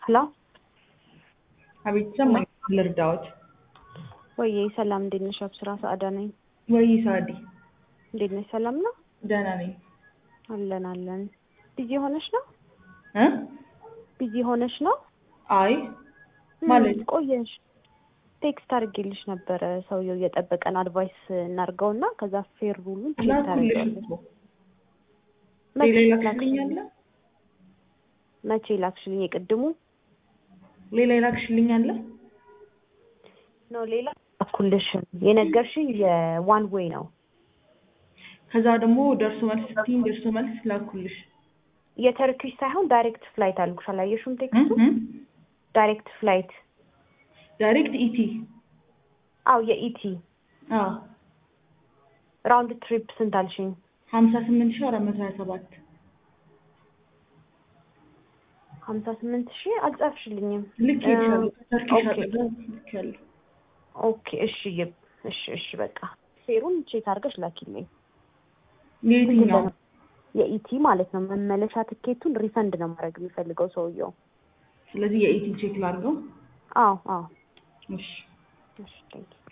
ሄሎ አቤት ሰማኝ። ልርዳዎት? ወይ ሰላም፣ እንዴት ነሽ? አብስራ ሰዓዳ ነኝ። ወይ ሳዲ፣ እንዴት ነሽ? ሰላም ነው? ደህና ነኝ። አለን አለን። ቢዚ ሆነሽ ነው? እ ቢዚ ሆነሽ ነው? አይ ማለት ምን ቆየሽ? ቴክስት አድርጌልሽ ነበረ። ሰውየው እየጠበቀን አድቫይስ እናድርገውና ከዛ ፌር ሩሉን ቼክ ላኩልሽ ታደርጊዋለሽ። እኮ መቼ ሌላ ላክሽልኝ? ይላክሽልኝ አለ መቼ ላክሽልኝ? የቅድሙ ሌላ ይላክሽልኝ አለ ነው ሌላ ላኩልሽም። የነገርሽኝ የዋን ዌይ ነው። ከዛ ደግሞ ደርሶ መልስ ስትይኝ ደርሶ መልስ ላኩልሽ። የተርኪሽ ሳይሆን ዳይሬክት ፍላይት አልኩሽ። አላየሽውም ቴክስቱ? እ? ዳይሬክት ፍላይት። ዳይሬክት ኢቲ አው የኢቲ አዎ ራውንድ ትሪፕ ስንት አልሽኝ? ሀምሳ ስምንት ሺህ አራት መቶ ሀያ ሰባት ሀምሳ ስምንት ሺህ አልጻፍሽልኝም። ልክ ይቻሉ ተርኪሽ ኦኬ። አጠገብ ልክ ያለው ኦኬ እሺ ይብ እሺ እሺ በቃ ፌሩን ቼክ አድርገሽ ላኪልኝ። የየትኛው የኢቲ ማለት ነው። መመለሻ ትኬቱን ሪፈንድ ነው ማድረግ የሚፈልገው ሰውየው። ስለዚህ የኢቲ ቼክ ላድርገው አዎ አዎ እሺ እሺ ቴንክ ዩ